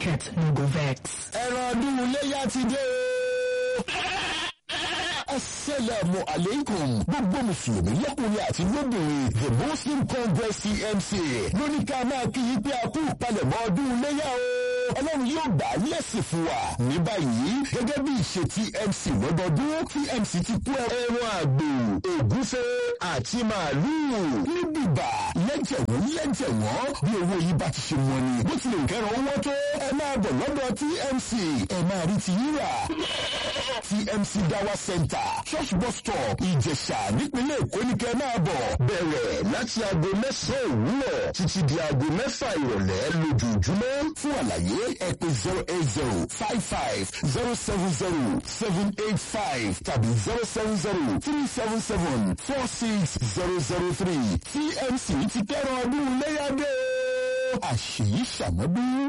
market no go vex. ẹran ọdún iléyà ti dé o. Asalaamu alaikum gbogbo Mùsùlùmí lọ́kùnrin àti lóbìnrin the Muslim Congress TMC lóní ká máa kí yí pé a kú ìpalẹ̀mọ́ ọdún iléyà o. Ọlọ́run yóò gbà á lẹ́sìn fún wa. Ní báyìí gẹ́gẹ́ bí ìṣe TMC lọ́dọọdún TMC ti kú ẹran àgbò ògúnfe àti màálùú ní bìbà lẹ́jẹ̀wọ́n lẹ́jẹ̀wọ́n bí owó yìí bá ti ṣe wọ́n ni. Bó tilẹ̀ kẹ́ran owó tó ẹ máa bọ̀ lọ́dọ̀ TMC ẹ máa rí ti yíra. TMC Dawa Center Church Bus Stop Ìjẹ̀ṣà nípínlẹ̀ Èkó ní kẹ́ máa bọ̀. Bẹ̀rẹ̀ láti aago mẹ́sàn-án òwúrọ̀ títí di aago mẹ́fà ìrọ̀lẹ́ lójoojúmọ́. Fún àlàyé ẹ pè zero eight zero five five zero seven zero seven eight five tàbí zero seven zero three seven seven four six zero zero three TMC ti kẹ́rọ̀ ọdún léyàdé. Àṣèyí ṣàmọ́dún.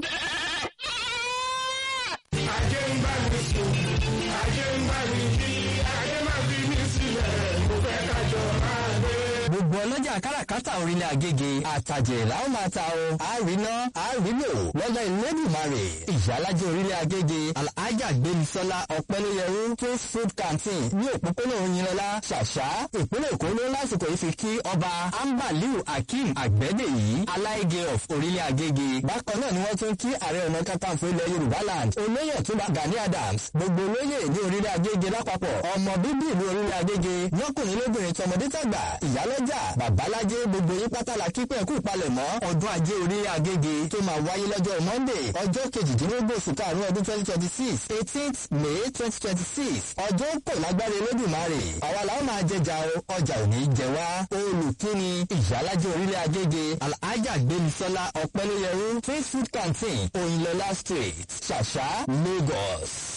Ajé ń bá mi sùn, ajé ń bá mi jí, ajé máa fi mí sílẹ̀, mo fẹ́ kájọ máa gbé. gbogbo ọlọ́jà káràkátà orílẹ̀ àgègè àtàjẹ̀ làwọn máa ta o àríná àrílò lọ́dọ̀ ìlẹ́dùnmarè ìyálàjẹ orílẹ̀ àgègè alhaja gbémisọ́lá ọ̀pẹ́lẹ́yẹrú tó food canteen ní òpópónà òyìnlọ́lá ṣàṣà ìpínlẹ̀ èkó ló lásìkò yìí fi kí ọba ambaliu akeem àgbẹ̀dẹ̀yí aláìgé of orílẹ̀ àgègè bákan náà ni wọ́n tún kí ààrẹ ọ̀nà kakanfò ilẹ̀ yorùbá land olóyè ọ̀túnba gani adams gbogbo olóyè ní orílẹ̀ àgègè lápapọ̀ ọmọ bíbí ìlú orílẹ̀ àgègè lọ́kùnrin lóbìnrin tọmọdé tàgbà ìyálọ́jà babalájé gbogbo yín pátálà kípẹ́ kú palẹ̀mọ́ ọdún ajé orí agége tó máa wáyé lọ́jọ́ monday ọjọ́ kejìdínlógún oṣù karùn-ún ọdún twenty twenty six eighteenth may twenty twenty six ọjọ́ kò lágbára elédùnmarè àwa làwọn máa jẹjà o ọjà ò ní jẹ wá olùkíni ìyálàjẹ orílẹ̀ agége alhaja gbémisọ́lá ọ̀pẹ́lẹ́yẹrú free food canteen òyìnlọ́lá street ṣàṣà lagos.